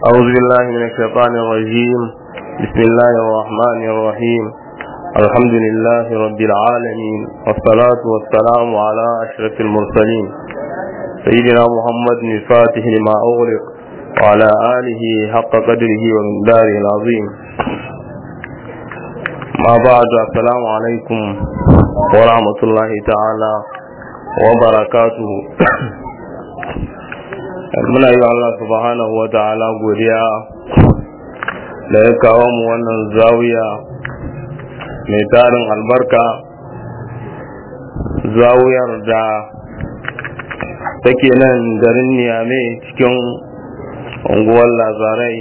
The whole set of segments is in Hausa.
أعوذ بالله من الشيطان الرجيم بسم الله الرحمن الرحيم الحمد لله رب العالمين والصلاة والسلام على أشرف المرسلين سيدنا محمد الفاتح لما أغلق وعلى آله حق قدره ومقداره العظيم ما بعد السلام عليكم ورحمة الله تعالى وبركاته muna yi Allah subhanahu wa ta'ala godiya da ya kawo mu wannan zawiya mai tarin albarka zawiyar da take nan garin niyame cikin unguwar lazarai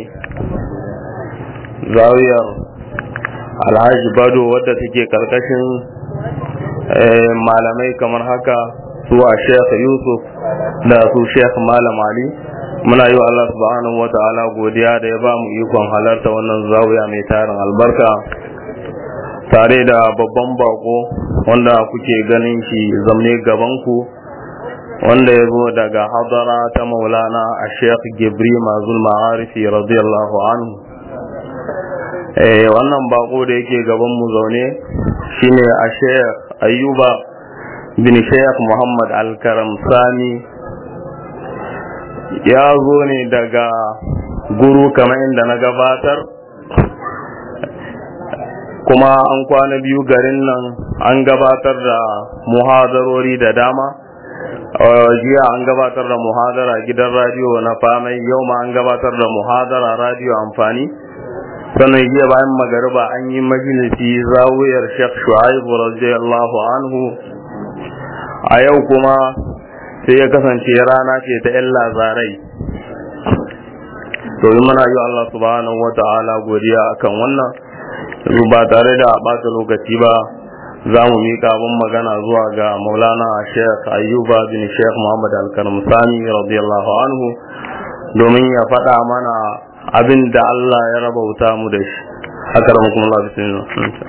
zawiyar alhaji bado wadda take karkashin malamai kamar haka zuwa sheikh yusuf da su sheikh malam ali muna yi wa Allah subhanahu wa ta'ala godiya da ya ba mu ikon halarta wannan zawiya mai tarin albarka tare da babban bako wanda kuke ganin shi zamne gabanku wanda ya zo daga hadara ta maulana a sheikh gibri mazul ma'arifi radiyallahu anhu wannan bako da yake gaban mu zaune shine a sheikh ayyuba bin sheikh muhammad alkaram sani ya zo ne daga guru kamar inda na gabatar kuma an kwana biyu garin nan an gabatar da muhadarori da dama jiya an gabatar da muhadara gidan radiyo na famai yau ma an gabatar da muhadara radiyo amfani sannan jiya bayan magariba an yi majalisi zawiyar shek shu'aibu radiyallahu anhu a yau kuma sai ya kasance rana ce ta yan lazarai domin muna yi Allah subhanahu wa ta'ala godiya akan wannan yanzu ba tare da ɓata lokaci ba za mu miƙa abin magana zuwa ga maulana sheikh ayyuba bin sheikh muhammad alkarim sani radiyallahu anhu domin ya faɗa mana abin da Allah ya rabauta mu da shi haka da kuma Allah bismillah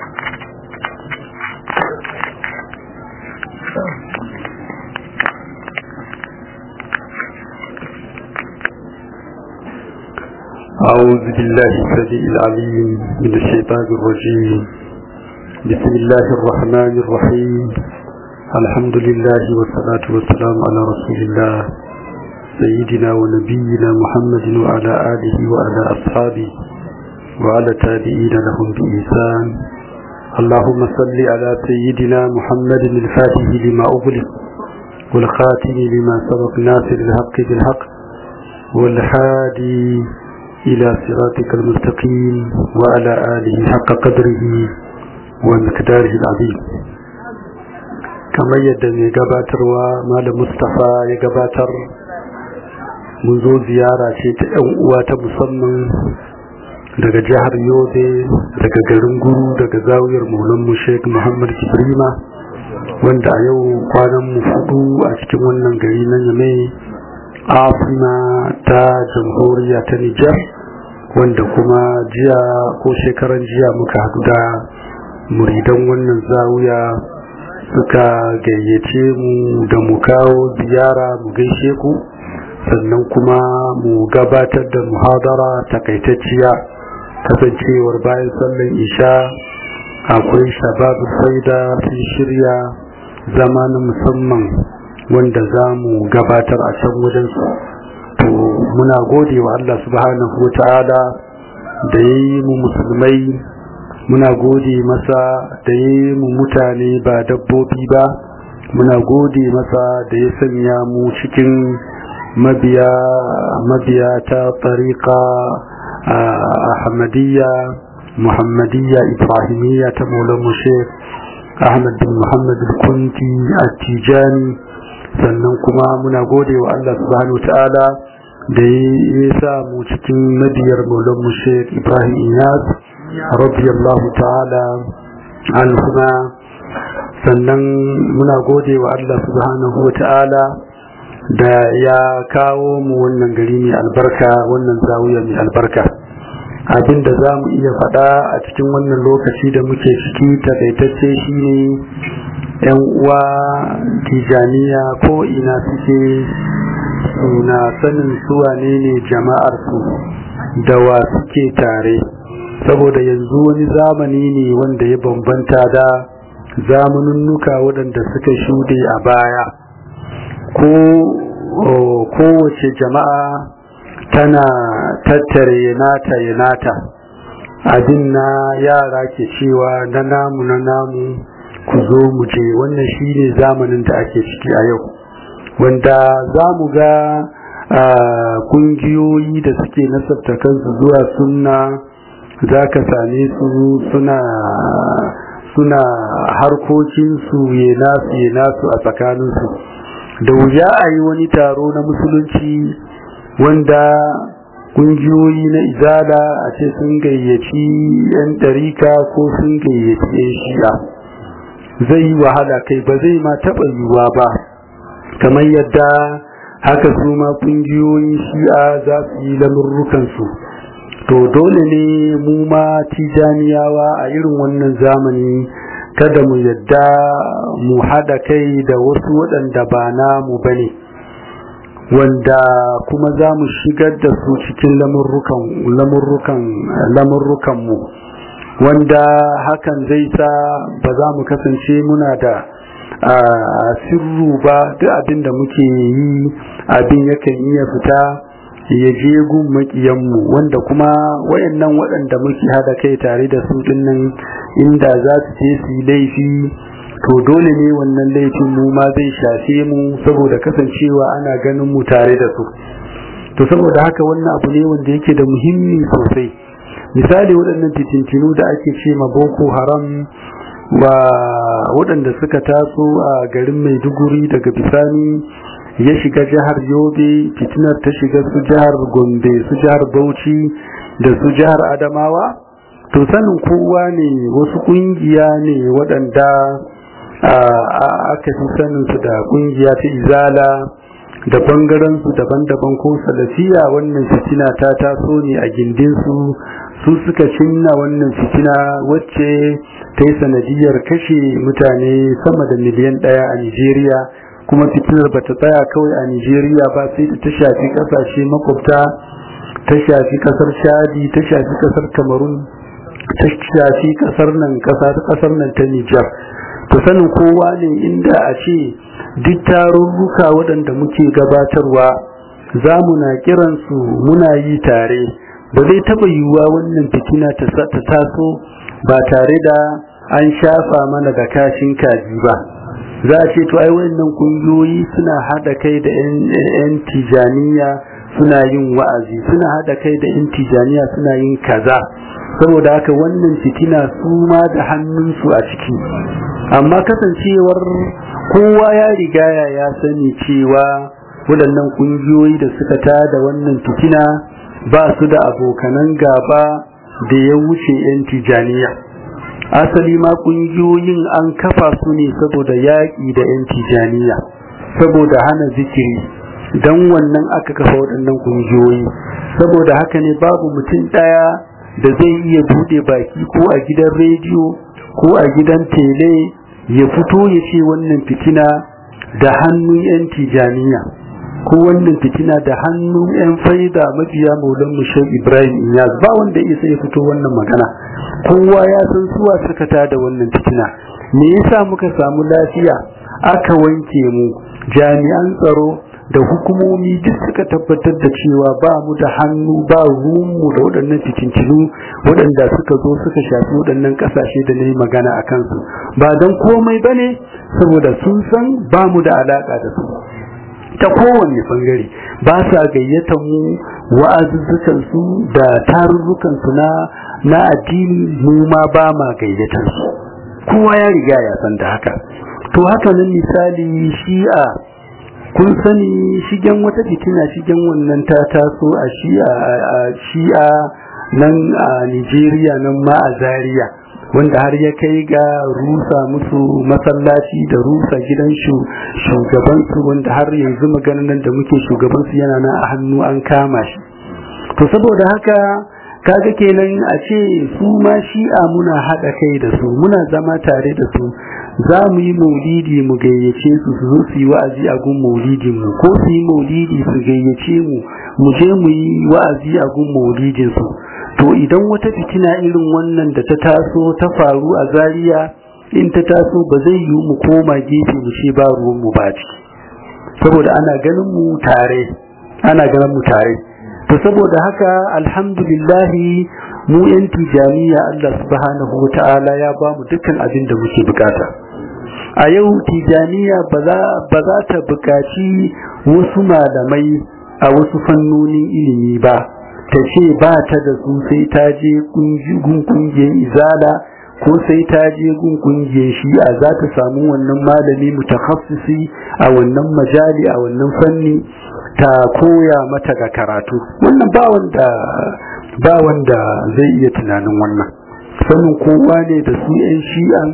أعوذ بالله السميع العليم من الشيطان الرجيم بسم الله الرحمن الرحيم الحمد لله والصلاة والسلام على رسول الله سيدنا ونبينا محمد وعلى آله وعلى أصحابه وعلى تابعين لهم بإحسان اللهم صل على سيدنا محمد الفاتح لما أغلق والخاتم لما سبق ناصر الحق بالحق والهادي إلى صراطك المستقيم وعلى آله حق قدره ومقداره العظيم كما يدني قباتر ومال مصطفى يقباتر منذ زيارة شيء وات مصمم daga jihar yobe daga garin guru daga zawiyar maulanmu sheik muhammad kibrima wanda a yau kwanan mu fudu a cikin wannan gari na yamai afina ta jamhuriya ta Nijar wanda kuma jiya ko shekaran jiya muka haɗu da muridan wannan zawiya suka gayyace mu da mu kawo ziyara mu gaishe ku sannan kuma mu gabatar da muhadara takaitacciya kasancewar bayan sallan isha akwai shababin faida sun shirya zama na musamman wanda za mu gabatar a can wajensu to muna gode wa Allah subhanahu wa ta'ala da ya yi mu musulmai muna gode masa da ya yi mu mutane ba dabbobi ba muna gode masa da ya sanya mu cikin mabiya mabiya ta tariqa ahmadiyya muhammadiyya ibrahimiyya ta maulan sheikh ahmad bin muhammad al-kunti at-tijani sannan kuma muna gode wa Allah subhanahu ta'ala da ya sa mu cikin nabiyar maulan mu Sheikh Ibrahim Iyas radiyallahu ta'ala anhuma sannan muna gode wa Allah subhanahu ta'ala da ya kawo mu wannan gari mai albarka wannan zawiya mai albarka abinda za mu iya faɗa a cikin wannan lokaci da muke ciki takaitacce shine yan uwa tijaniya ko ina suke su na sanin su wane ne jama'ar su da wa suke tare saboda yanzu wani zamani ne wanda ya bambanta da zamaninnuka waɗanda suka shuɗe a baya ko kowace jama'a tana tattare nata ya nata abin na yara ke cewa na namu na namu ku zo mu je wannan shine zamanin da ake ciki a yau wanda za mu ga kungiyoyi da suke nasabta kansu zuwa sunna za ka same su suna suna harkokinsu ya nasu ya nasu a tsakaninsu da wuya a yi wani taro na musulunci wanda kungiyoyi na izala a ce sun gayyaci 'yan ɗarika ko sun gayyaci 'yan shi'a zai yi wahala kai ba zai ma taɓa yiwuwa ba kamar yadda haka su ma kungiyoyin shi'a za su yi lamurrukansu to dole ne mu ma tijaniyawa a irin wannan zamani kada mu yadda mu haɗa kai da wasu waɗanda ba namu ba ne wanda kuma za mu shigar da su cikin lamurrukanmu wanda hakan zai sa ba za mu kasance muna da sirru ba duk abin da muke yi abin yakan iya fita ya je gun makiyanmu wanda kuma wayannan waɗanda muke hada kai tare da su dinnan inda za su je su yi laifi to dole ne wannan laifin mu ma zai shafe mu saboda kasancewa ana ganin mu tare da su to saboda haka wannan abu ne wanda yake da muhimmi sosai misali waɗannan fitintinu da ake ce ma boko haram wa waɗanda suka taso a garin maiduguri daga bisani ya shiga jihar yobe fitinar ta shiga su jihar gombe su jihar bauchi da su jihar adamawa to sanin kowa ne wasu ƙungiya ne waɗanda aka fi saninsu da ƙungiya ta izala da bangaransu daban-daban ko salafiya wannan fitina ta taso ne a gindinsu su suka cinna wannan fitina wacce ta yi sanadiyar kashe mutane sama da miliyan ɗaya a nigeria kuma fitinar ba ta tsaya kawai a nigeria ba sai ta shafi ƙasashe makwabta ta shafi ƙasar shadi ta shafi ƙasar cameroon ta shafi ƙasar nan ƙasar nan ta nijar to sanin kowa ne inda a ce duk tarurruka waɗanda muke gabatarwa za mu na kiransu muna yi tare ba zai taɓa yiwuwa wannan fitina ta taso ba tare da an shafa mana da kashin kaji ba za a ce to ai wannan kungiyoyi suna haɗa kai da 'yan tijaniya suna yin wa'azi suna haɗa kai da 'yan tijaniya suna yin kaza saboda haka wannan fitina su ma da hannunsu a ciki amma kasancewar kowa ya rigaya ya sani cewa waɗannan ƙungiyoyi da suka tada wannan fitina ba su da abokanan gaba da ya wuce 'yan tijaniya asali ma ƙungiyoyin an kafa su ne saboda yaƙi da 'yan tijaniya saboda hana zikiri don wannan aka kafa waɗannan ƙungiyoyi saboda haka ne babu mutum ɗaya da zai iya buɗe baki ko a gidan rediyo ko a gidan tele ya fito ya ce wannan fitina da hannun 'yan tijaniya ko wannan fitina da hannun 'yan faida mabiya maulan mushau ibrahim iyaz ba wanda ya sai fito wannan magana kowa ya san suwa suka da wannan fitina me yasa muka samu lafiya aka wanke mu jami'an tsaro da hukumomi duk suka tabbatar da cewa ba mu da hannu ba ruwanmu da waɗannan fitintinu waɗanda suka zo suka shafi waɗannan ƙasashe da na yi magana a kansu ba don komai ba ne saboda sun san ba mu da alaƙa da su ta kowane bangare ba sa gayyata mu wa'azuzzukansu da tarurrukansu na na addini mu ma ba ma gayyatar su kowa ya riga ya san da haka to haka nan misali shi'a kun sani shigen wata fitina shigen wannan ta taso a shi'a nan a Nigeria nan ma a Zaria wanda har ya kai ga rusa musu masallaci da rusa gidan shugabansu wanda har yanzu maganar nan da muke shugabansu yana nan a hannu an kama shi to saboda haka kaga kenan a ce su ma shi'a muna haɗa kai da su muna zama tare da su za mu yi maulidi mu gayyace su su zo su yi wa'azi a gun maulidin mu ko su yi maulidi su gayyace mu mu je mu yi wa'azi a gun maulidin su to idan wata fitina irin wannan da ta taso ta faru a Zaria in ta taso ba zai yi mu koma gefe mu ce ba ruwan mu ba ciki saboda ana ganin mu tare ana ganin mu tare to saboda haka alhamdulillahi mu yan tijaniya Allah subhanahu wa ta'ala ya ba mu dukkan abin da muke bukata a yau tijaniya ba za ta bukaci wasu malamai a wasu fannonin ilimi ba ta ce ba ta da su sai ta je gun kungiyar izala ko sai ta je gun kungiyar shi'a za ta samu wannan malami mutakhassisi a wannan majali a wannan fanni ta koya mata ga karatu wannan ba wanda ba wanda zai iya tunanin wannan sanin kowa ne da su 'yan shi'an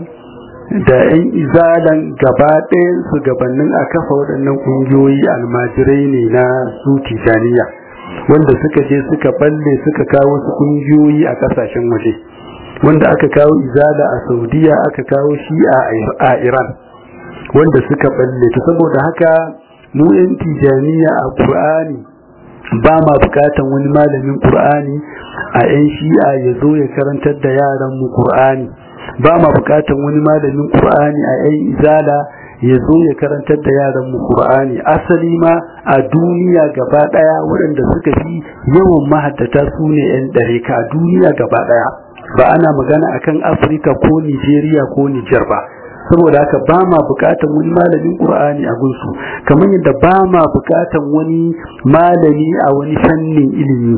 da 'yan izalan gaba ɗayan su gabanin a kafa waɗannan ƙungiyoyi almajirai ne na su tijaniya wanda suka je suka balle suka kawo su ƙungiyoyi a ƙasashen waje wanda aka kawo izala a saudiya aka kawo shi'a a iran wanda suka balle ta saboda haka mu 'yan tijaniya a ƙur'ani ba ma bukatan wani malamin ƙur'ani a 'yan shi'a ya zo ya karantar da yaran mu ƙur'ani ba ma bukatan wani malamin ƙur'ani a 'yan izala ya zo ya karantar da yaran mu ƙur'ani asali ma a duniya gaba ɗaya waɗanda suka fi yawan mahaddata su ne 'yan ɗareka a duniya gaba ɗaya ba ana magana akan afirka ko nigeria ko nijar ba saboda haka ba ma bukatan wani malamin qur'ani a gunsu kamar yadda ba ma bukatan wani malami a wani fannin ilimi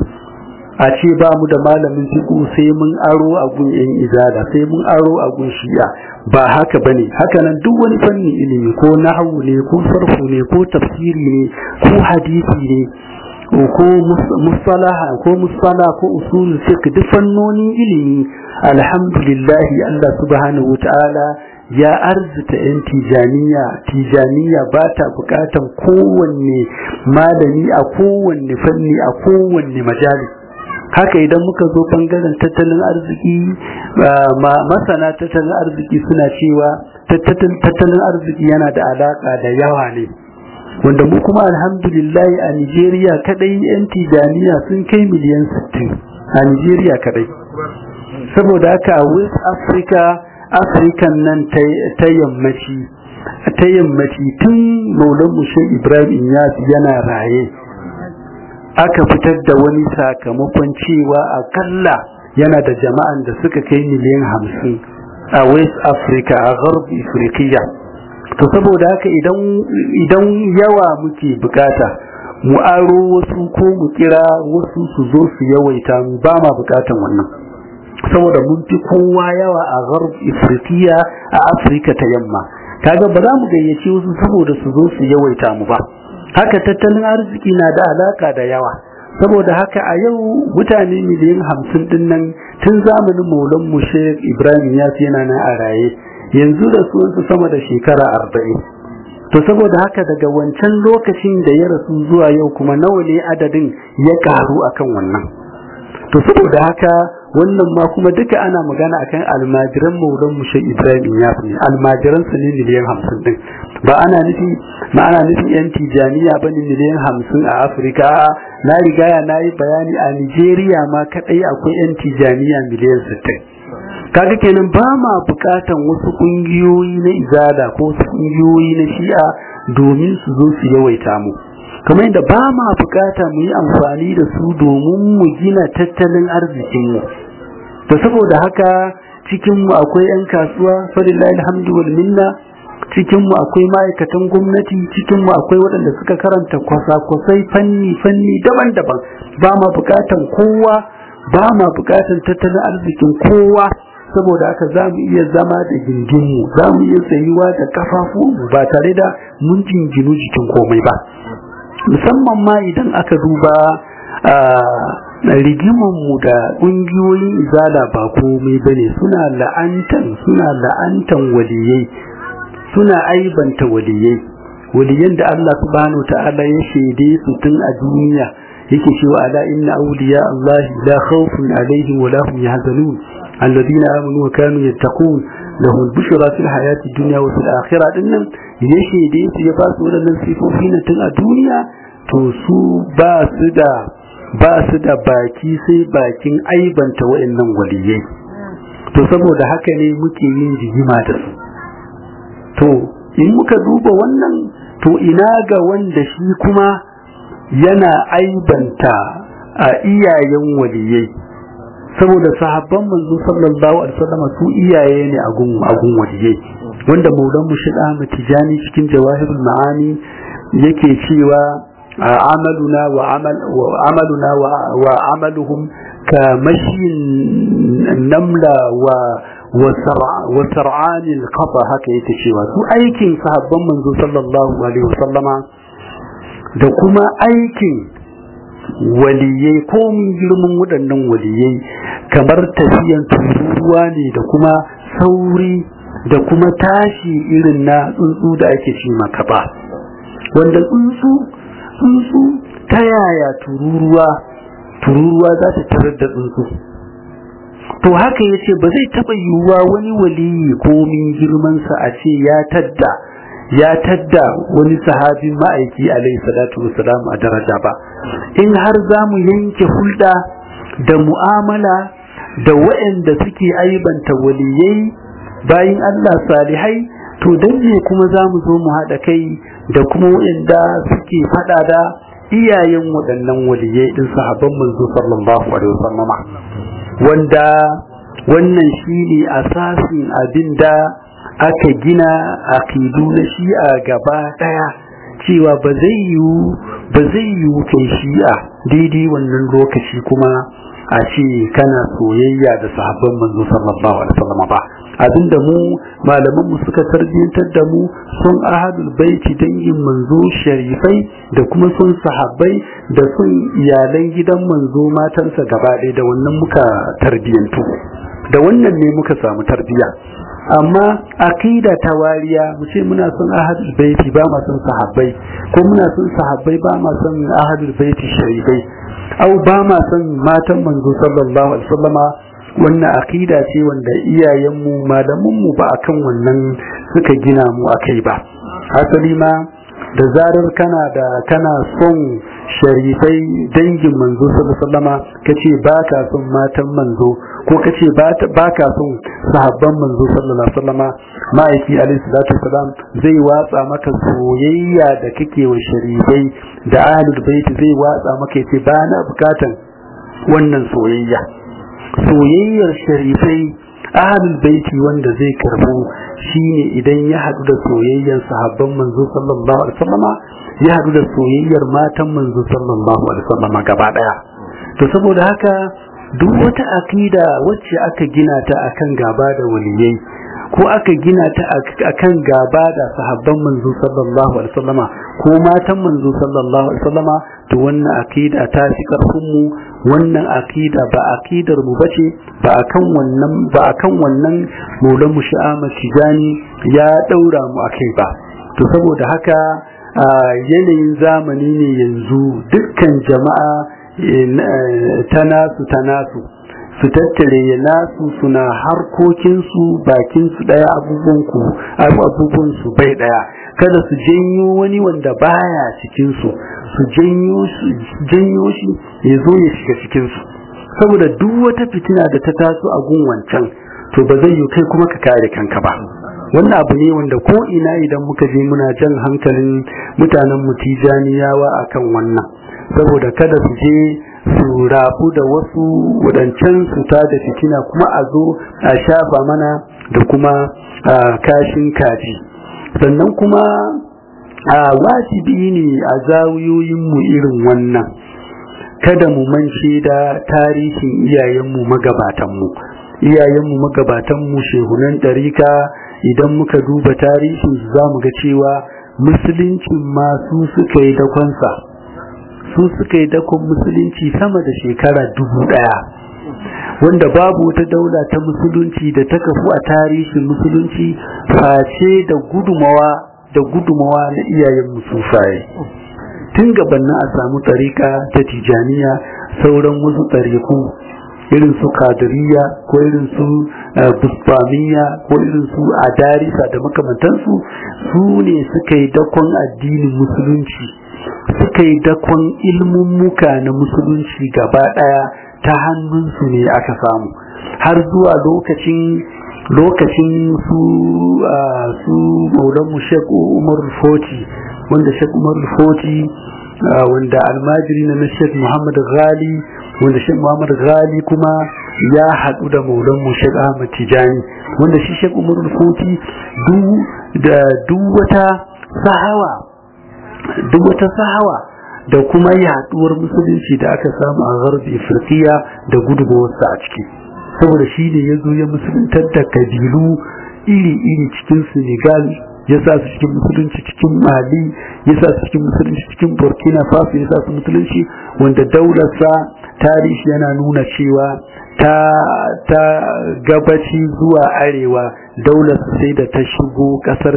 a ce ba mu da malamin fiqh sai mun aro a gun yan izada sai mun aro a gun shi'a ba haka bane haka nan duk wani fannin ilimi ko nahwu ne ko sarfu ne ko tafsiri ne ko hadisi ne ko mustalaha ko mustala ko usul fiqh duk fannonin ilimi alhamdulillah Allah subhanahu wataala ya arzita yan tijaniya tijaniya ba ta bukatan kowanne malami a kowanne fanni a kowanne majali haka idan muka zo bangaren tattalin arziki masana tattalin arziki suna cewa tattalin arziki yana da alaka da yawa ne wanda mu kuma alhamdulillah a Nigeria kadai yan tijaniya sun kai miliyan 60 a Nigeria kadai saboda haka a West Africa African nan ta yammaci ta yammaci tun maulan mushe Ibrahim Inyas yana raye aka fitar da wani sakamakon cewa akalla yana da jama'an da suka kai miliyan hamsin a West Africa a Gharb Afriqiya to saboda haka idan yawa muke bukata mu aro wasu ko mu kira wasu su zo su yawaita mu ba ma bukatan wannan saboda mun fi kowa yawa a gharb ifriqiya a afirka ta yamma kaga ba za mu gayyace wasu saboda su zo su yawaita mu ba haka tattalin arziki na da alaka da yawa saboda haka a yau mutane miliyan hamsin din nan tun zamanin maulan mu Sheikh Ibrahim ya yana nan a raye yanzu da su sama da shekara arba'in to saboda haka daga wancan lokacin da ya rasu zuwa yau kuma nawa ne adadin ya karu akan wannan to saboda haka wannan ma kuma duka ana magana akan almajiran maulan mu Sheikh Ibrahim ya ne almajiran su ne miliyan hamsin din ba ana nufi ma ana nufin yan tijaniya bane miliyan hamsin a Afirka na rigaya na yi bayani a Nigeria ma kadai akwai yan tijaniya miliyan sittin kaga kenan ba ma bukatan wasu kungiyoyi na izada ko wasu kungiyoyi na shi'a domin su zo su yawaita mu kamar yadda ba ma bukata mu yi amfani da su domin mu gina tattalin arzikin mu to saboda haka cikin mu akwai yan kasuwa falillahi alhamdu wal minna cikin mu akwai ma'aikatan gwamnati cikin mu akwai waɗanda suka karanta kwasa-kwasai fanni fanni daban-daban ba ma bukatan kowa ba ma bukatan tattalin arzikin kowa saboda haka za mu iya zama da gindinmu za mu iya tsayuwa da kafafu ba tare da mun jinginu jikin komai ba musamman ma idan aka duba rigimanmu da ƙungiyoyin izala ba komai ba ne suna la'antan suna la'antan waliyai suna aibanta waliyai waliyan da Allah subhanahu ta'ala ya shaide su tun a duniya yake cewa ala inna awliya Allah la khawfun alaihim wa la hum yahzanun الذين آمنوا وكانوا يتقون lahul bushra fil hayati dunya wa fil akhirah dinnan ya shede su ya ba su wadannan sifofi na tun a duniya to su ba su da ba su da baki sai bakin aibanta wayannan waliyai to saboda haka ne muke yin rigima da su to in muka duba wannan to ina ga wanda shi kuma yana aibanta a iyayen waliyai saboda sahabban manzo sallallahu alaihi wasallam su iyaye ne a gun a gun waliyai wanda maulan mushid Ahmad Tijani cikin jawahirul ma'ani yake cewa amaluna wa amal wa amaluna wa amaluhum ka mashin namla wa wa sar'anil qafa haka yake cewa su aikin sahabban manzo sallallahu alaihi wasallama da kuma aikin waliyai ko mun girman waɗannan waliyai kamar tafiyan tururuwa ne da kuma sauri da kuma tashi irin na tsuntsu da ake ce makaba wanda tsuntsu tsuntsu ta yaya tururuwa tururuwa za ta tarar da tsuntsu to haka ya ce ba zai taɓa yiwuwa wani waliyi ko min girmansa a ce ya tadda ya tadda wani sahabin ma'aiki alaihi salatu wasalam a daraja ba in har za mu yanke hulɗa da mu'amala da waɗanda suke aibanta waliyai bayan Allah salihai to dan ne kuma za mu zo mu haɗa kai da kuma waɗanda suke faɗa da iyayen waɗannan waliyai ɗin sahabban manzo sallallahu alaihi wasallama wanda wannan shine asasin abinda aka gina aqidu na shi'a gaba daya cewa ba zai yiwu ba zai yiwu kai shi'a daidai wannan lokaci kuma a ce kana soyayya da sahabban manzo sallallahu alaihi wasallam ba abinda mu malaman mu suka tarbiyantar da mu sun ahadul baiti dangin manzo sharifai da kuma sun sahabbai da sun iyalan gidan manzo matansa gaba ɗaya da wannan muka tarbiyantu da wannan ne muka samu tarbiya amma aqida ta wariya mu ce muna son ahadul baiti ba ma son sahabbai ko muna son sahabbai ba ma son ahadul baiti sharifai au ba ma son matan manzo sallallahu alaihi wasallama wannan aqida ce wanda iyayenmu malamanmu ba akan wannan suka gina mu akai ba asali ma da zarar kana da kana son sharifai dangin manzo sallallahu alaihi wasallama kace ba ka son matan manzo ko kace ba ka son sahabban manzo sallallahu alaihi wasallama ma'aiki alaihi salatu wasalam zai watsa maka soyayya da kake wa sharifai da ahlul bait zai watsa maka yace ba na bukatan wannan soyayya soyayyar sharifai ahlul baiti wanda zai karbo shine idan ya hadu da soyayyar sahabban manzo sallallahu alaihi wasallama ya hadu da soyayyar matan manzo sallallahu alaihi wasallama gaba daya to saboda haka duk wata akida wacce aka gina ta akan gaba da waliyai ko aka gina ta akan gaba da sahabban manzo sallallahu alaihi wasallama ko matan manzo sallallahu alaihi wasallama to wannan akida ta fi karfin mu wannan akida ba akidar mu bace ba akan wannan ba akan wannan maulan mu sha'ama tijani ya daura mu akai ba to saboda haka yanayin zamani ne yanzu dukkan jama'a ta nasu ta nasu su tattare ya nasu suna harkokinsu bakinsu ɗaya abubuwansu bai ɗaya kada su janyo wani wanda baya cikinsu su janyo shi ya zo ya shiga cikinsu saboda duk wata fitina da ta taso a gun wancan to ba zai yi kai kuma ka kare kanka ba wannan abu ne wanda ko ina idan muka je muna jan hankalin mutanen mu tijaniyawa akan wannan saboda kada su je su rabu da wasu wadancan su ta da fitina kuma a zo a shafa mana da kuma kashin kaji sannan kuma a wajibi ne a zawiyoyinmu irin wannan kada mu mance da tarihin iyayenmu magabatanmu iyayenmu magabatanmu shehunan ɗarika idan muka duba tarihin za mu ga cewa musuluncin ma su suka yi dakonsa su suka yi dakon musulunci sama da shekara dubu ɗaya wanda babu wata daula ta musulunci da ta kafu a tarihin musulunci face da gudumawa da gudumawa na iyayen musufaye tun gabanin a samu tsarika ta tijaniya sauran wasu tsariku irin su kadiriya ko irin su busbamiya ko irin su adarisa da makamantansu su ne suka yi dakon addinin musulunci suka yi dakon ilmummuka na musulunci gaba daya ta hannunsu ne aka samu har zuwa lokacin lokacin su su maulanmu shek umar foti wanda shek umar foti wanda almajiri na shek muhammad ghali wanda shek muhammad ghali kuma ya haɗu da maulanmu shek ahmad tijani wanda shi shek umar foti da duk wata sahawa duk wata sahawa da kuma yaduwar musulunci da aka samu a garbi afirkiya da gudunmawarsa a ciki saboda shi ne ya zo ya musuluntar da kabilu iri-iri cikin senegal ya sa su cikin musulunci cikin mali ya sa su cikin musulunci cikin burkina faso ya sa su musulunci wanda daularsa tarihi yana nuna cewa ta, ta gabaci zuwa arewa daular sai da ta shigo kasar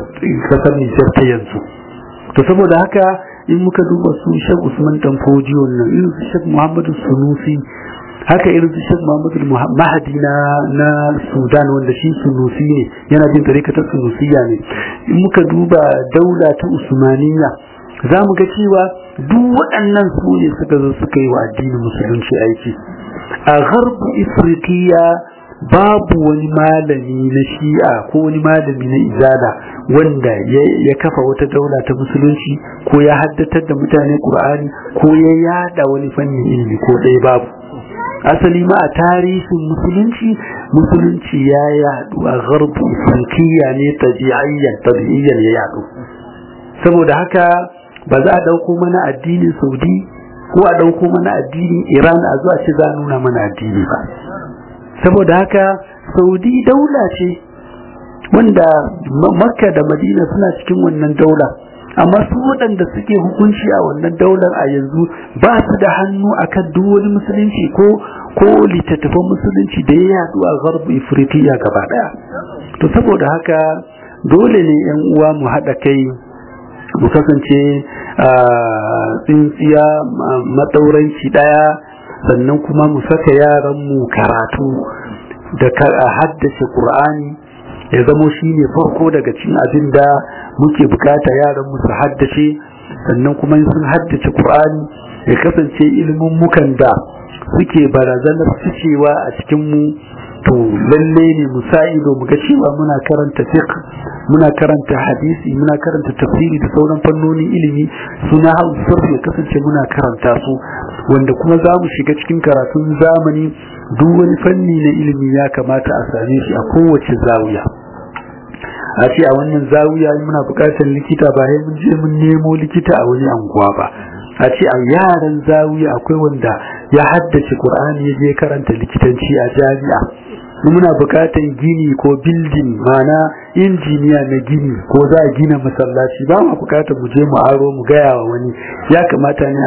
nijar ta yanzu to saboda haka in muka duba su shek usman dan fojiyo nan irin su shek muhammadu sunusi haka irin su shek muhammadu mahadi na na sudan wanda shi sunusi ne yana bin tarikatar sunusiya ne in muka duba daula ta usmaniya za mu ga cewa duk waɗannan su ne suka zo suka yi wa addinin musulunci aiki a garbu ifriqiya babu wani malami na shi'a ko wani malami na izala wanda ya kafa wata daula ta musulunci ko ya haddatar da mutane qur'ani ko ya yada wani fannin ilimi ko ɗaya babu asali ma a tarihin musulunci musulunci ya yadu a garbu ifriqiya ne tabi'ayyan tabi'iyyan ya yadu saboda haka ba za a dauko mana addinin saudi ko a dauko mana addinin iran a zuwa ce za a nuna mana addini ba saboda haka saudi daula ce wanda makka da madina suna cikin wannan daula amma su waɗanda suke hukunci a wannan daular a yanzu ba su da hannu akan duk wani musulunci ko ko littattafan musulunci da ya yadu a garbu ifritiya gaba ɗaya to saboda haka dole ne yan uwa mu haɗa kai mu kasance tsintsiya matsauranci ɗaya sannan kuma mu saka yaranmu karatu da haddace Qur'ani ya zamo shi ne farko daga cin abin da muke bukata yaranmu su haddace sannan kuma sun haddace Qur'ani ya kasance ilimin mukan da suke barazanar ficewa a cikin mu to lalle ne mu sa ido mu ga cewa muna karanta fiqh muna karanta hadisi muna karanta tafsiri da sauran fannonin ilimi suna hausa ya kasance muna karanta su wanda kuma za mu shiga cikin karatun zamani duk wani fanni na ilimi ya kamata a same shi a kowace zawiya a ce a wannan zawiya muna buƙatar likita ba sai mun je mun nemo likita a wani anguwa ba a ce a yaran zawiya akwai wanda ya haddace Qur'ani ya je karanta likitanci a jami'a muna buƙatar gini ko bildin mana injiniya na gini ko za a gina masallaci ba mu buƙatar mu je mu aro mu gaya wa wani ya kamata ne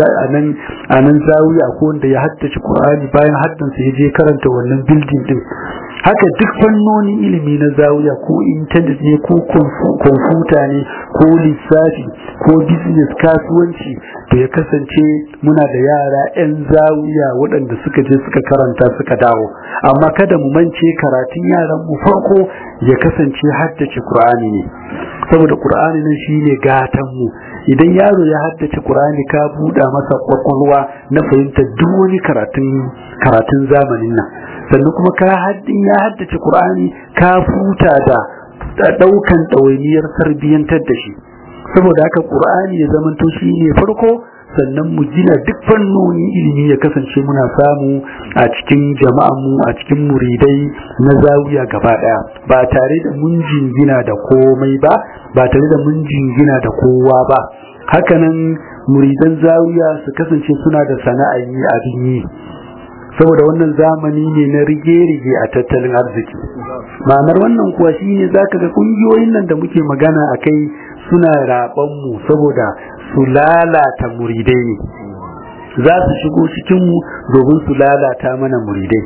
a nan zawiya ko wanda ya haddace Qur'ani bayan haddansa ya je karanta wannan bildin din haka duk fannonin ilimi na zawiya ko intanet ne ko kwamfuta ne ko lissafi ko business kasuwanci to ya kasance muna da yara 'yan zawiya waɗanda suka je suka karanta suka dawo amma kada mu mance karatun yaran mu farko ya kasance haddace Qur'ani ne saboda Qur'ani nan shine gatan mu idan yaro ya haddace Qur'ani ka buɗa masa kwakwalwa na fahimtar duk wani karatun karatun zamanin nan sannan kuma ka haddin ya haddace Qur'ani ka futa da daukan ɗawainiyar tarbiyyantar da shi saboda haka Qur'ani ya zamanto shine farko sannan mu gina duk fannonin ilimi ya kasance muna samu a cikin jama'anmu a cikin muridai na zawiya gaba daya ba tare da mun jingina da komai ba ba tare da mun jingina da kowa ba hakanan muridan zawiya su kasance suna da sana'a yi abin yi saboda wannan zamani ne na rige-rige a tattalin arziki ma'anar wannan kuwa shine zaka ga kungiyoyin nan da muke magana a kai suna raɓanmu saboda su lalata muridai ne za su shigo cikinmu domin su lalata mana muridai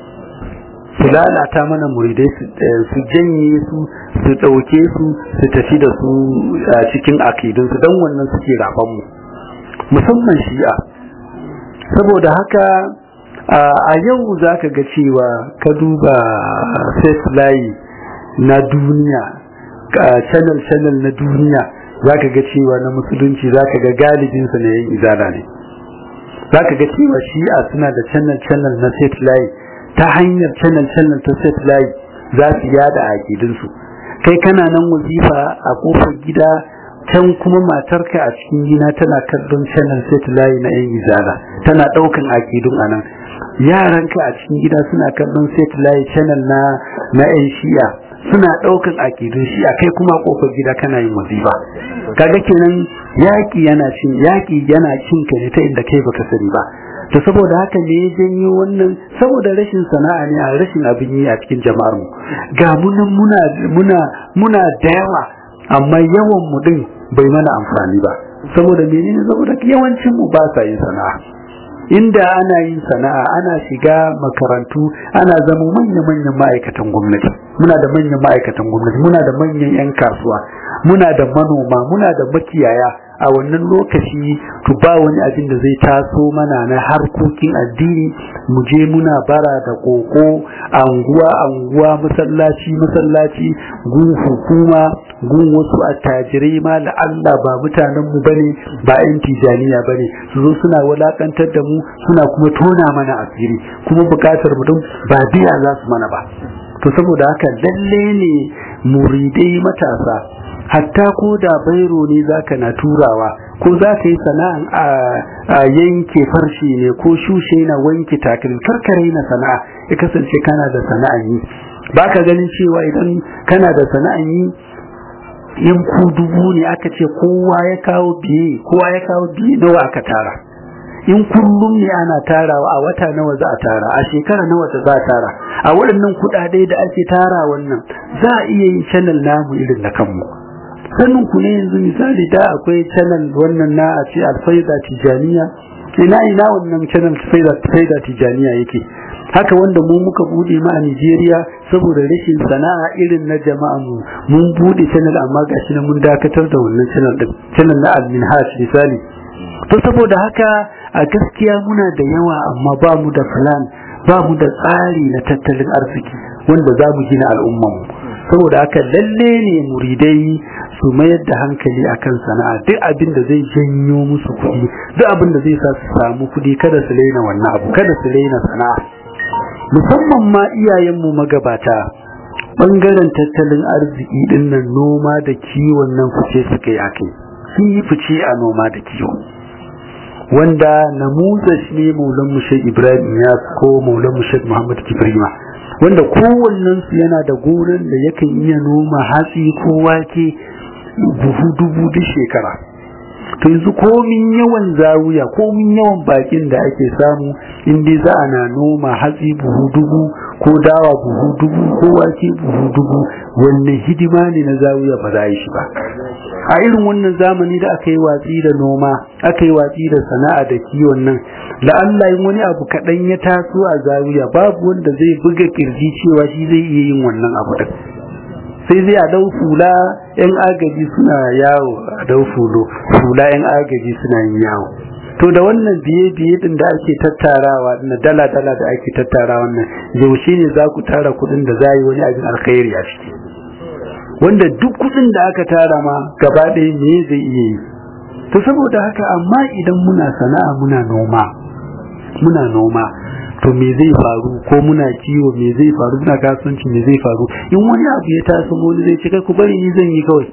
su lalata mana muridai su janye su su ɗauke su su tafi da su a cikin akidunsu don wannan suke raɓanmu musamman shi'a saboda haka a yau za ka ga cewa ka duba set layi na duniya channel channel na duniya za ka ga cewa na musulunci za ka ga galibinsa na yin izala ne za ka ga cewa shi'a suna da channel channel na set layi ta hanyar channel channel ta set layi za su yada aƙidinsu kai kana nan wazifa a kofar gida can kuma matarka a cikin gina tana kallon channel set layi na yan izala tana ɗaukan aƙidun anan yaranka a cikin gida suna kallon set layi channel na na yan shi'a suna ɗaukan akidun shi a kai kuma kofar gida kana yin wazifa kaga kenan yaƙi yana cin yaƙi yana cin ka ne ta inda kai baka sani ba to saboda haka ne ya janyo wannan saboda rashin sana'a ne a rashin abin yi a cikin jama'ar mu ga munan muna muna muna da yawa amma yawan mu din bai mana amfani ba saboda menene saboda yawancin mu ba sa yin sana'a inda ana yin sana'a ana shiga makarantu ana zama manya-manyan ma'aikatan gwamnati muna da manyan ma'aikatan gwamnati muna da manyan 'yan kasuwa muna da manoma muna da makiyaya a wannan lokaci to ba wani abin da zai taso mana na harkokin addini mu je muna bara da koko anguwa anguwa masallaci masallaci gun hukuma gun wasu attajirai ma Allah ba mutanen mu bane ba yan tijaniya bane su zo suna walakantar da mu suna kuma tona mana asiri kuma bukatar mutum ba biya za su mana ba to saboda haka lalle ne muridai matasa hatta ko da bairo ne zaka na turawa ko za ka yi sana'an a yanke farshe ne ko shushe na wanke takalmi karkare na sana'a ya kasance kana da sana'an yi ba ka ganin cewa idan kana da sana'an yi in ku dubu ne aka ce kowa ya kawo biye kowa ya kawo biye nawa aka tara in kullum ne ana tarawa a wata nawa za a tara a shekara nawa za a tara a waɗannan kuɗaɗe da ake tara wannan za a iya yin channel namu irin na kanmu sannan ku ne yanzu misali da akwai channel wannan na a ce alfaida tijaniya ina ina wannan channel faida tijaniya yake haka wanda mu muka bude ma a Nigeria saboda rashin sana'a irin na jama'a mu mun bude channel amma gashi na mun dakatar da wannan channel din channel na al-minhaj misali to saboda haka a gaskiya muna da yawa amma ba mu da plan ba mu da tsari na tattalin arziki wanda za mu gina al'ummanmu saboda haka lalle ne muridai su mayar da hankali akan sana'a duk abin da zai janyo musu kuɗi duk abin da zai sa su samu kuɗi kada su raina wannan abu kada su raina sana'a musamman ma iyayenmu magabata bangaren tattalin arziki dinnan noma da kiwon nan fice suka yi akai sun yi fice a noma da kiwo wanda namuza shi ne maulan mushe ibrahim ya ko maulan mushe muhammad kibrima wanda kowannen su yana da gonan da yakan iya noma hatsi ko wake buhu dubu duk shekara to yanzu komin yawan zawuya komin yawan bakin da ake samu in dai za ana noma hatsi buhu dubu ko dawa buhu dubu ko wake buhu dubu wannan hidima ne na zawuya ba za a yi shi ba a irin wannan zamani da aka yi watsi da noma aka yi watsi da sana'a da kiwon nan la'alla in wani abu kaɗan ya taso a zawiya babu wanda zai buga kirji cewa shi zai iya yin wannan abu ɗin sai zai a dau fula yan agaji suna yawo a dau fulo fula yan agaji suna yin yawo to da wannan biye biye din da ake tattarawa na dala dala da ake tattarawa wannan yaushe ne za ku tara kuɗin da za yi wani abin alkhairi a ciki wanda duk kuɗin da aka tara ma gaba ɗaya me zai iya yi to saboda haka amma idan muna sana'a muna noma muna noma to me zai faru ko muna kiwo me zai faru muna kasuwanci me zai faru in wani abu ya taso wani zai ce kai ku bari ni zan yi kawai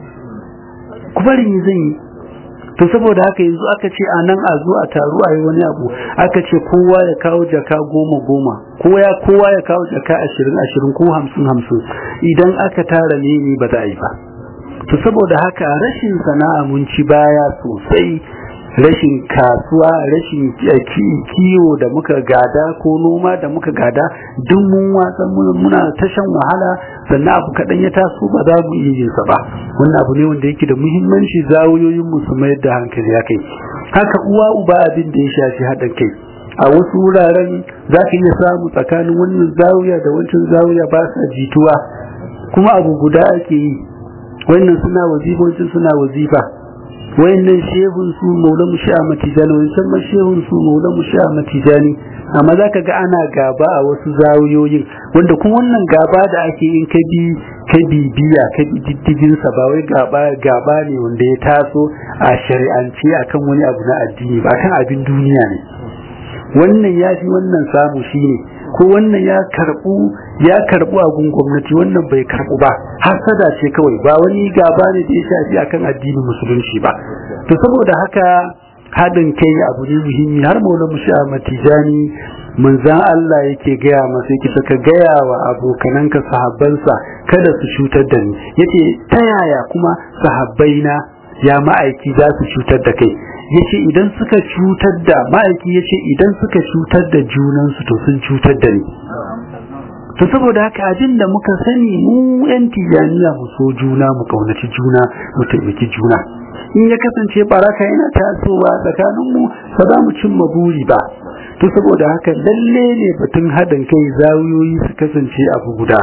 ku bari ni zan yi to saboda haka yanzu aka ce a nan a zo a taru a yi wani abu aka ce kowa ya kawo jaka goma goma kowa kowa ya kawo jaka ashirin ashirin ko hamsin hamsin idan aka tara ne ni ba za a yi ba to saboda haka rashin sana'a mun ci baya sosai rashin kasuwa rashin kiwo da muka gada ko noma da muka gada duk mun watsa muna ta shan wahala sannan abu kaɗan ya taso ba za mu iya yin sa ba wannan abu ne wanda yake da muhimmanci zawuyoyin mu su mayar da hankali ya kai haka uwa uba abin da ya shafi haɗin kai a wasu wuraren za ka iya samu tsakanin wannan zawuya da wancan zawuya ba sa jituwa kuma abu guda ake yi wannan suna wazifa wancan suna wazifa wayannan shehun su maula mu sha matijani wancan ma shehun su maula mu sha matijani amma za ka ga ana gaba a wasu zawiyoyin wanda kuma wannan gaba da ake yin ka bi ka bibiya ka bi diddigin sa ba wai gaba gaba ne wanda ya taso a shari'ance akan wani abu na addini ba akan abin duniya ne wannan ya fi wannan samu shine ko wannan ya karbu ya karbu a gun gwamnati wannan bai karbu ba hasada ce kawai ba wani gaba ne da ya shafi akan addinin musulunci ba to saboda haka haɗin kai abu ne muhimmi har maula mushi a matijani manzan Allah yake gaya masa yake saka gaya wa abokananka sahabbansa kada su cutar da ni yace ta yaya kuma sahabbaina ya ma'aiki za su cutar da kai yace idan suka cutar da ma'aiki yace idan suka cutar da junansu to sun cutar da ni to saboda haka abin da muka sani mu yan tijaniya mu so juna mu kaunaci juna mu taimaki juna in ya kasance baraka yana tasowa tsakaninmu ba za mu cimma buri ba to saboda haka lalle ne batun haɗin kai zawiyoyi su kasance abu guda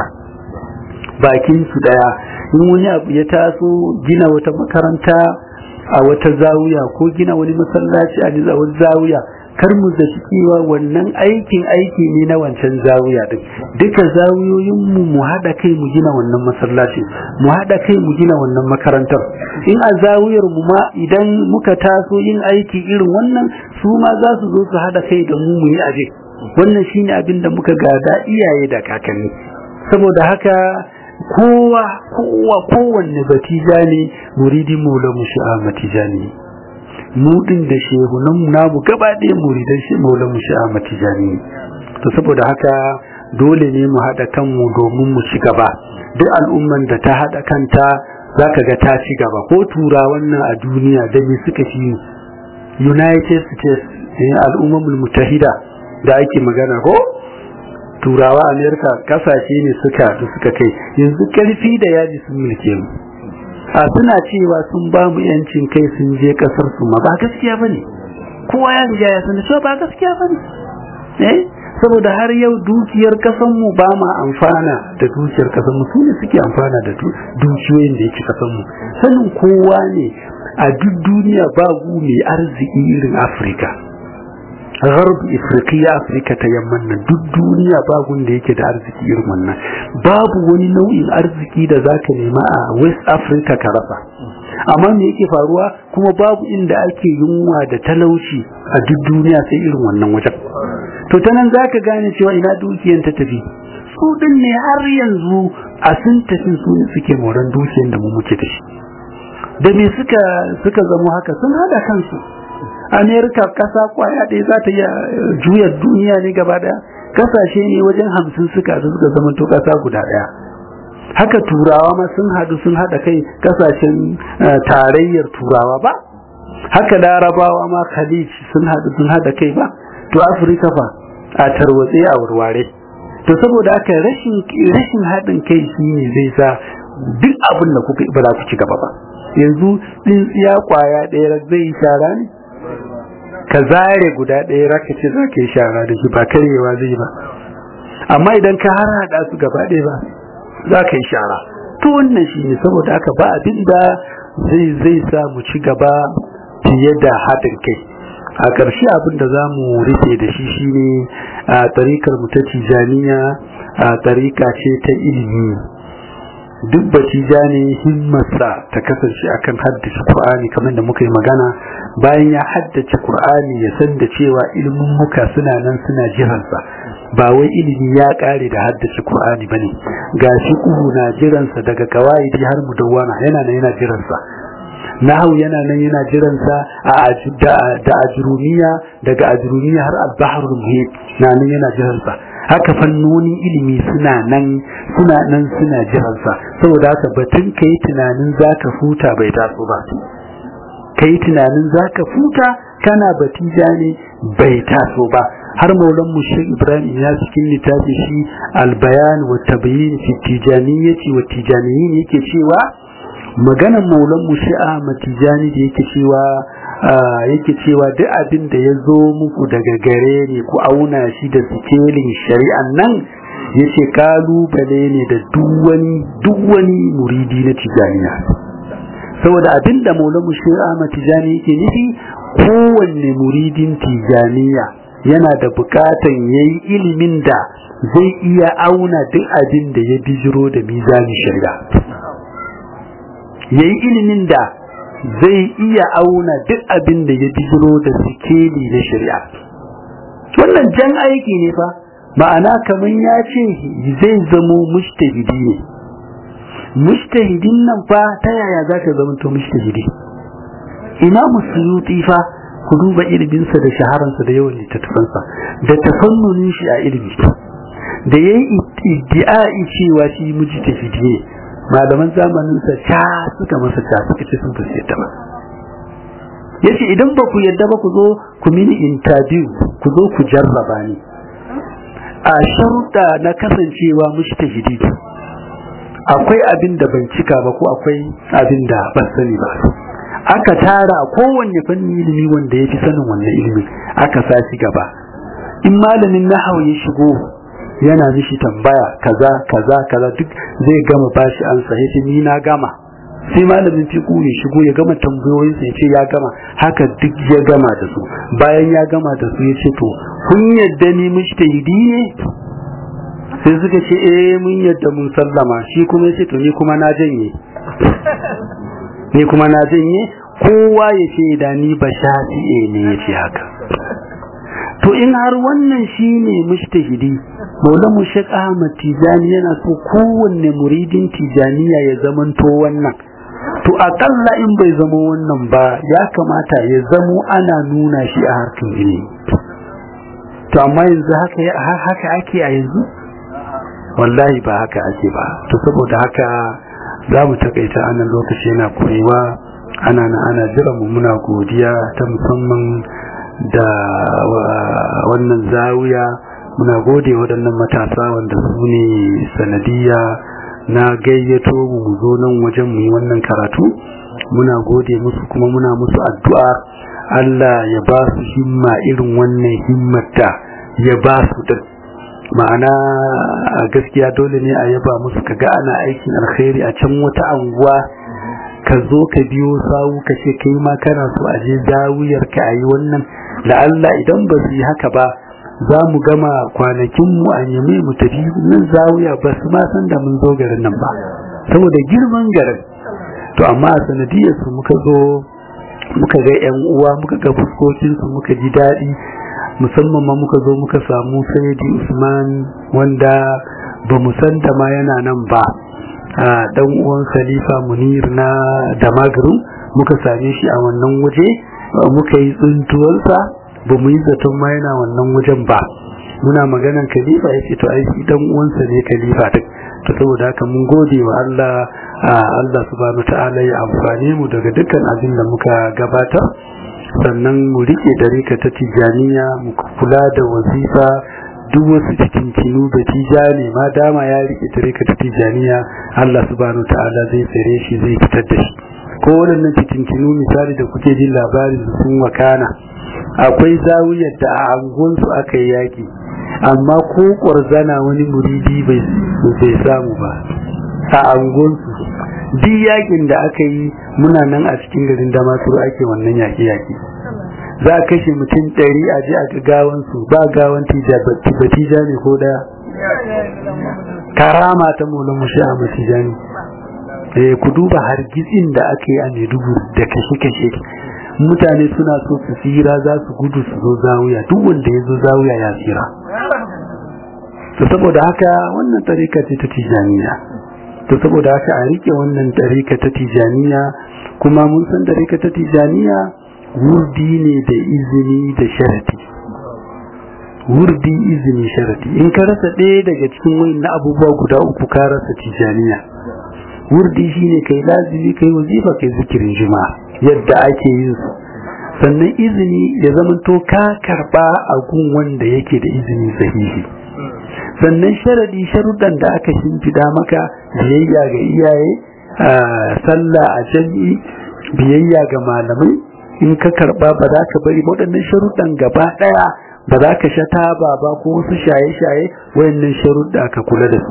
bakin su daya in wani abu ya taso gina wata makaranta a wata zawiya ko gina wani masallaci a wani zawiya kar mu zaci cewa wannan aikin aiki ne na wancan zawiya din duka zawiyoyin mu mu hada kai mu gina wannan masallaci mu hada kai mu gina wannan makarantar in a zawiyar mu ma idan muka taso yin aiki irin wannan su ma za su zo su hada kai da mu mu yi aje wannan shine abin da muka gada iyaye da kakanni saboda haka kowa kowa kowanne batija ne muridin maula mushi'a matijani mu din da shehunan mu namu gaba ɗaya muridan shi maula mushi'a matijani to saboda haka dole ne mu haɗa kanmu domin mu ci gaba duk al'umman da ta haɗa kanta za ka ga ta ci gaba ko tura wannan a duniya da me suka fi united states al'ummar mutahida da ake magana ko turawa amerika kasashe ne suka da suka kai yanzu karfi da yaji sun mulke mu a suna cewa sun ba mu yancin kai sun je kasar su ma ba gaskiya bane kowa ya riga ya san cewa ba gaskiya bane eh saboda har yau dukiyar kasan mu ba ma amfana da dukiyar kasan mu sune suke amfana da dukiyoyin da yake kasan mu sanin kowa ne a duk duniya ba gu mai arziki irin afirka gharb ifriqiya afirka ta yamman nan duk duniya babu da yake da arziki irin wannan babu wani nau'in arziki da zaka nema a west africa ka rasa amma me yake faruwa kuma babu inda ake yunwa da talauci a duk duniya sai irin wannan wajen to ta nan zaka gane cewa ina dukiyan ta tafi su din ne har yanzu a sun tafi su ne suke moran dukiyan da mu muke da shi da me suka suka zama haka sun hada kansu amerika kasa kwaya ɗaya za ta iya juya duniya ne gaba ɗaya kasashe ne wajen hamsin suka su suka zama to kasa guda ɗaya haka turawa ma sun haɗu sun haɗa kai kasashen tarayyar turawa ba haka larabawa ma khalij sun haɗu sun haɗa kai ba to afirka fa a tarwatse a warware to saboda haka rashin rashin haɗin kai shine zai sa duk abin da kuka ba za ku ci gaba ba yanzu tsintsiya kwaya ɗaya zai shara ne ka zare guda ɗaya raka ce za ka yi shara da shi ba karyewa zai ba amma idan ka har haɗa su gaba ɗaya ba za ka yi shara to wannan shi ne saboda haka ba abin da zai zai sa mu ci gaba fiye da haɗin kai a ƙarshe abin da za mu rufe da shi shine a tarikar mu ta tijaniya a tarika ce ta ilimi duk batija ne himmarsa ta kasance akan haddace Qur'ani kamar da muka yi magana bayan ya haddace Qur'ani ya san da cewa ilimin muka suna nan suna jiransa ba wai ilimi ya kare da haddace Qur'ani bane gashi kuhu na jiransa daga kawaidi har mudawwana yana nan yana jiransa nahu yana nan yana jiransa a da ajrumiya daga ajrumiya har al-bahrul muhit na nan yana jiransa haka fannonin ilimi suna nan suna nan suna jiransa saboda haka batun kai tunanin zaka futa bai taso ba kai tunanin zaka futa kana batija ne bai taso ba har maulan mushrik ibrahim ya cikin littafi shi albayan wa tabyin fi tijaniyyati wa tijaniyyin yake cewa maganan maulan mushi'a matijani da yake cewa yake cewa duk abin da ya zo muku daga gare ne ku auna shi da sikelin shari'an nan ya ce kalubale ne da duk wani muridi na tijaniya saboda abinda maulamu shi Ahmad Tijani yake nufi kowanne muridin Tijaniya yana da bukatan yayi ilimin da zai iya auna duk abin da ya bijiro da mizanin shari'a yayi ilimin da zai iya auna duk abin da ya bijiro da sikeli na shari'a wannan jan aiki ne fa ma'ana kamar ya ce zai zamo mushtahidi ne mushtahidin nan fa ta yaya za ka zama to mushtahidi imamu suyuti fa ku duba iliminsa da shaharansa da yawan littattafansa da tafannunin shi a ilimi da ya yi iddi'a'i cewa shi mujtahidi ne malaman zamaninsa ta suka masa ta suka ce sun fasi yadda ba yace idan ba ku yadda ba ku zo ku mini interview ku zo ku jarraba ni a sharuɗa na kasancewa mujtahidi akwai abin da ban cika ba ko akwai abin da ban sani ba aka tara kowanne fannin ilimi wanda ya fi sanin wannan ilimin aka sa shi gaba in malamin nahawu ya shigo yana mishi tambaya kaza kaza kaza duk zai gama bashi ansa yace ni na gama sai malamin fiqhu ya shigo ya gama tambayoyin sa yace ya gama haka duk ya gama da su bayan ya gama da su yace to kun yadda ni mujtahidi ne sai suka ce eh mun yadda mun sallama shi kuma yace to ni kuma na janye ni kuma na janye kowa ya ce da ni ba shafi'e ne ya ce haka to in har wannan shine mujtahidi maulamu shek ahmad tijani yana so kowanne muridin tijaniya ya zamanto wannan to akalla in bai zama wannan ba ya kamata ya zamo ana nuna shi a harkar ilimi to amma yanzu haka haka ake a yanzu wallahi ba haka ake ba to saboda haka za mu takaita anan lokaci yana koyewa ana na ana jira mu muna godiya ta musamman da wannan zawiya muna gode waɗannan matasa wanda su ne sanadiyya na gayyato mu mu zo nan wajen mu yi wannan karatu muna gode musu kuma muna musu addu'a Allah ya ba su himma irin wannan himmata ya ba su din ma'ana a gaskiya dole ne a yaba musu kaga ana aikin alkhairi a can wata anguwa ka zo ka biyo sawu ka ce kai ma kana so a je zawiyar ka ayi wannan da Allah idan ba su yi haka ba za mu gama kwanakin mu a yame mu tafi nan zawiya ba su ma san da mun zo garin nan ba saboda girman garin to amma a sanadiyar su muka zo muka ga yan uwa muka ga fuskokin su muka ji daɗi musamman ma muka zo muka samu sayyidi usman wanda ba mu san da ma yana nan ba a dan uwan khalifa munir na damagaru muka same shi a wannan waje muka yi tsuntuwarsa ba mu yi zaton ma yana wannan wajen ba muna maganan khalifa ya ce to ai shi dan uwansa ne khalifa duk to saboda haka mun gode wa Allah Allah subhanahu ta'ala ya amfane mu daga dukkan abin da muka gabatar sannan mu rike dariƙa ta tijaniya mu kula da wazifa duk wasu cikinkinu da tijani ma dama ya rike dariƙa ta tijaniya Allah subhanahu ta'ala zai tsare shi zai fitar da shi ko waɗannan cikinkinu misali da kuke jin labarin sun wakana akwai zawiyar da a angonsu aka yi yaƙi amma ko ƙwarzana wani muridi bai samu ba a angonsu duk yaƙin da aka yi muna nan a cikin garin damaturu ake wannan yaƙi-yaƙi za a kashe mutum ɗari a ji a gawansu ba gawan batija ne ko ɗaya karama ta mola mushi a matijani ku duba hargitsin da aka yi a maiduguri da kashe-kashe mutane suna so su tsira za su gudu su zo zawiya duk wanda ya zo zawiya ya tsira to saboda haka wannan tarika ce ta tijaniya to saboda haka a rike wannan tarika ta tijaniya kuma mun san tarika ta tijaniya wurdi ne da izini da sharati wurdi izini sharati in ka rasa ɗaya daga cikin wayannan abubuwa guda uku ka rasa tijaniya wurdi shine kai lazimi kai wazifa kai zikirin juma'a yadda ake yin su sannan izini ya zamanto ka karba a gun wanda yake da izini sahihi sannan sharadi sharuɗan da aka shimfida maka biyayya ga iyaye sallah a jami'i biyayya ga malamai in ka karba ba za ka bari waɗannan sharuɗan gaba ɗaya ba za ka sha taba ba ko wasu shaye-shaye wayannan sharuɗa ka kula da su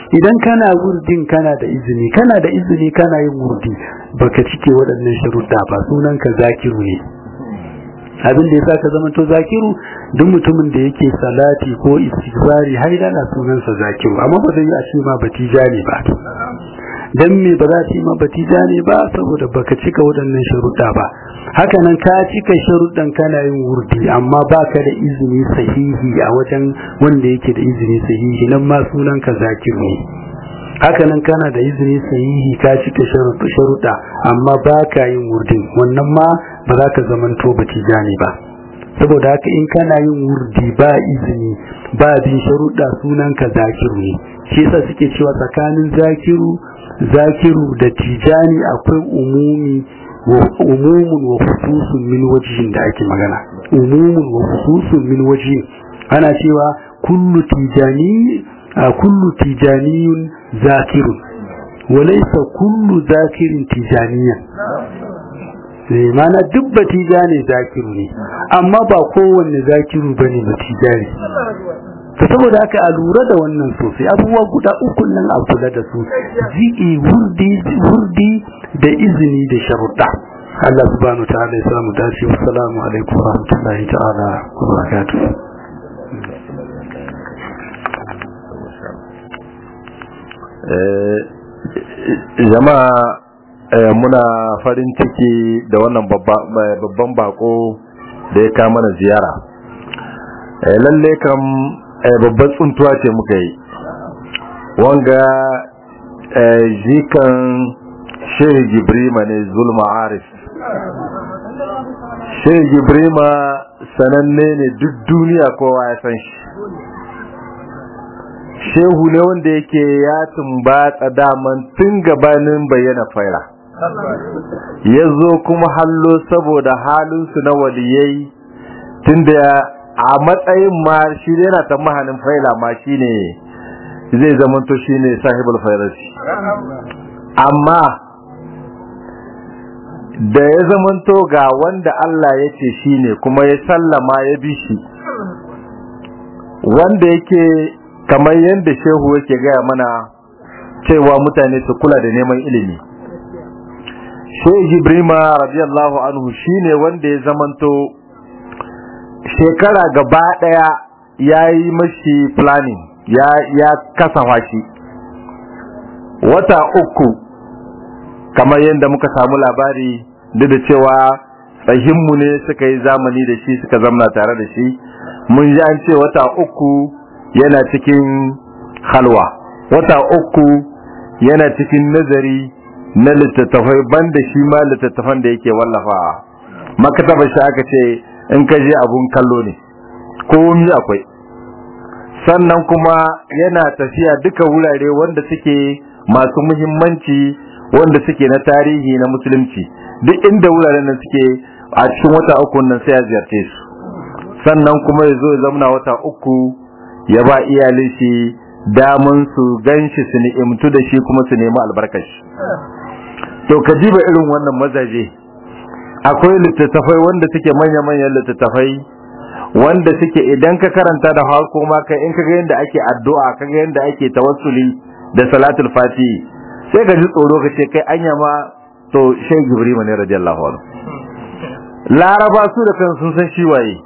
idan kana wurdin kana da izini kana da izini kana yin wurdi baka cike waɗannan sharuɗa ba sunan ka zakiru ne abin da yasa ka zama to zakiru duk mutumin da yake salati ko istighfari har da sunansa zakiru amma ba zai yi a ce ma batijani ba dan me ba za ta yi ma batijani ba saboda baka cika waɗannan sharuɗa ba haka nan ka cika sharuɗan kana yin wurdi amma baka da izini sahihi a wajen wanda yake da izini sahihi nan ma sunan ka zakiru ne haka nan kana da izini sahihi ka cika sharuɗa amma baka yin wurdin wannan ma ba za ka zamanto batijani ba saboda haka in kana yin wurdi ba izini ba bin sharuɗa sunan ka zakiru ne shi yasa suke cewa tsakanin zakiru zakiru da tijani akwai umumi wa umumun wa khususun min wajhin da ake magana umumun wa khususun min wajhin ana cewa kullu tijani kullu tijaniyun zakirun wa laysa kullu zakirin tijaniyan mana duk batija ne zakiru ne amma ba kowanne zakiru bane batija ne ta saboda haka a lura da wannan sosai abubuwa guda uku nan a kula da su ji'i wurdi wurdi da izini da sharuɗa Allah subhanahu wa ta'ala ya samu dace wassalamu alaikum wa rahmatullahi ta'ala wa barakatuh jama'a muna farin ciki da wannan babban bako da ya kama mana ziyara lalle kam babban tsuntuwa ce muka yi wanga jikan shehu gibrima ne zulma arif shehu gibrima sananne ne duk duniya kowa ya san shi shehu ne wanda yake ya tumbatsa daman tun gabanin bayyana faira ya zo kuma hallo saboda halinsu na waliyai tunda a matsayin ma shi yana ta mahanin faila ma shi ne zai zamanto shi ne sahibul fairasi amma da ya zamanto ga wanda Allah ya ce shi ne kuma ya sallama ya bi shi wanda yake kamar yadda shehu yake gaya mana cewa mutane su kula da neman ilimi shehu jibrima radiyallahu anhu shine wanda ya zamanto shekara gaba daya ya yi mashi planning ya, ya kasafa shi wata uku kamar yadda muka samu labari duk da cewa tsahinmu ne suka yi zamani da shi suka zamna tare da shi mun ji an ce wata uku yana cikin halwa wata uku yana cikin nazari na littattafai banda shi ma littattafan da yake wallafa makatabar shi aka ce in ka je abun kallo ne komi akwai sannan kuma yana tafiya duka wurare wanda suke masu muhimmanci wanda suke na tarihi na musulunci duk inda wuraren nan suke a cikin wata uku nan sai ya ziyarce su sannan kuma ya zo ya zamna wata uku ya ba iyalin shi damun su ganshi su ni'imtu da shi kuma su nemi albarkashi to ka jiba irin wannan mazaje akwai littattafai wanda suke manya-manyan littattafai wanda suke idan ka karanta da harko ma kai in kaga yadda ake addu'a kaga yadda ake tawassuli da salatul fati sai ka ji tsoro ka ce kai anya ma to shay gibrima ne radiyallahu anhu laraba su da kan sun san shi waye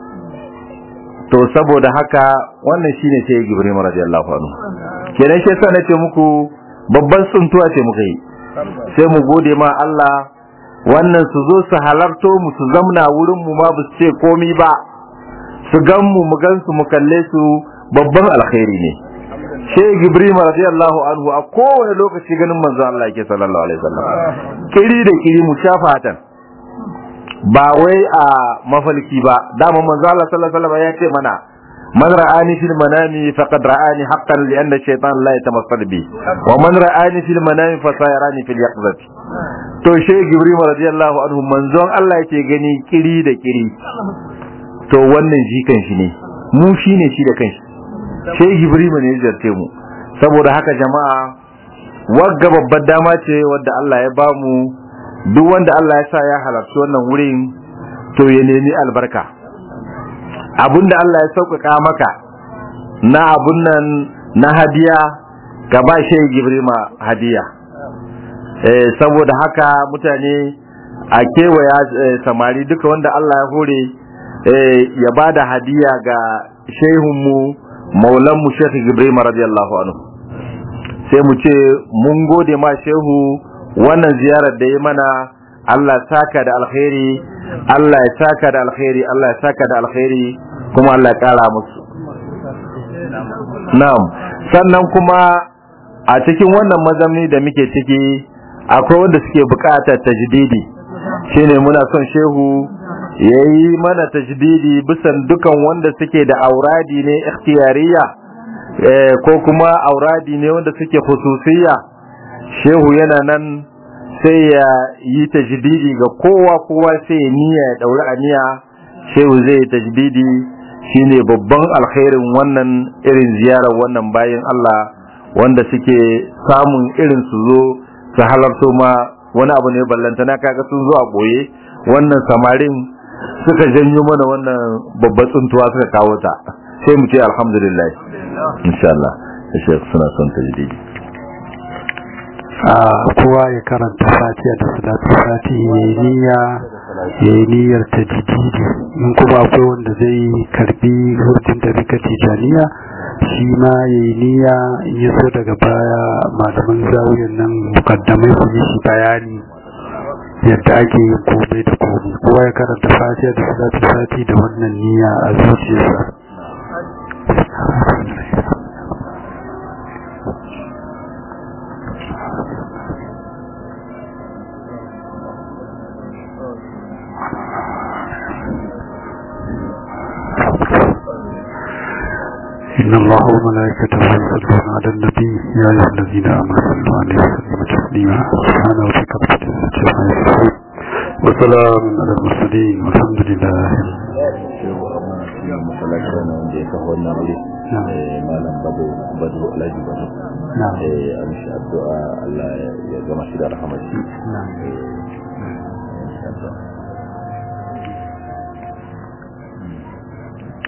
to saboda haka wannan shine sai Ibrahim radiyallahu anhu kenan shi yasa nace muku babban tsuntuwa ce muka yi sai mu gode ma Allah wannan su zo su halarto mu su zamna wurin mu ma bu ce komi ba su gan mu mu gan su mu kalle su babban alkhairi ne Sheikh Ibrahim radiyallahu anhu a kowane lokaci ganin manzo Allah yake sallallahu alaihi wasallam kiri da kiri mu shafatan ba wai a mafalki ba dama manzo Allah sallallahu alaihi wasallam ya ce mana man ra'ani fil manami faqad ra'ani haqqan li anna shaytan la yatamassal bi wa man ra'ani fil manami fa sayarani fil yaqzati to she Ibrahim radiyallahu anhu manzon Allah yake gani kiri da kiri to wannan shi kan shi ne mu shine shi da kanshi she Ibrahim ne ya jarce mu saboda haka jama'a wagga babbar dama ce wadda Allah ya bamu duk wanda Allah ya sa ya halarci wannan wurin to ya nemi albarka abinda Allah ya sauƙaƙa maka na abun nan na hadiya ka ba shehu gibrima hadiya eh saboda haka mutane a kewaya samari duka wanda Allah ya hore ya ba da hadiya ga shehunmu maulanmu shekhu gibrima radiyallahu anhu sai mu ce mun gode ma shehu wannan ziyarar da ya mana Allah saka da alkhairi Allah ya saka da alkhairi Allah ya saka da alkhairi kuma Allah ya kara musu na'am sannan kuma a cikin wannan mazamni da muke ciki akwai wanda suke bukatar tajdidi shine muna son shehu yayi mana tajdidi bisan dukan wanda suke da auradi ne ikhtiyariya ko kuma auradi ne wanda suke khususiyya shehu yana nan sai ya yi tajdidi ga kowa kowa sai ya niyya ya dauri aniya shehu zai yi tajdidi shine babban alkhairin wannan irin ziyarar wannan bayan Allah wanda suke samun irin su zo su halarto ma wani abu ne ballanta na kaga sun zo a boye wannan samarin suka janyo mana wannan babbar tsuntuwa suka kawo ta sai mu ce alhamdulillah insha Allah sai suna son tajdidi a kowa ya karanta fatiha da salatu fati ya yi niyya ya yi niyyar tajdidi in kuma akwai wanda zai karbi hurtun da rika tijaniya shi ma ya yi niyya in ya so daga baya malaman zawiyar nan mukaddamai su yi shi bayani yadda ake yin komai da komai kowa ya karanta fatiha da salatu fati da wannan niyya a zuciyarsa إن الله وملائكته يصلون على النبي يا أيها الذين آمنوا صلوا عليه وسلموا تسليما سبحان ربك رب العزة عما يصفون وسلام على المرسلين والحمد لله malam bado bado alhaji bado a mishi addu'a Allah ya gama shi da rahamashi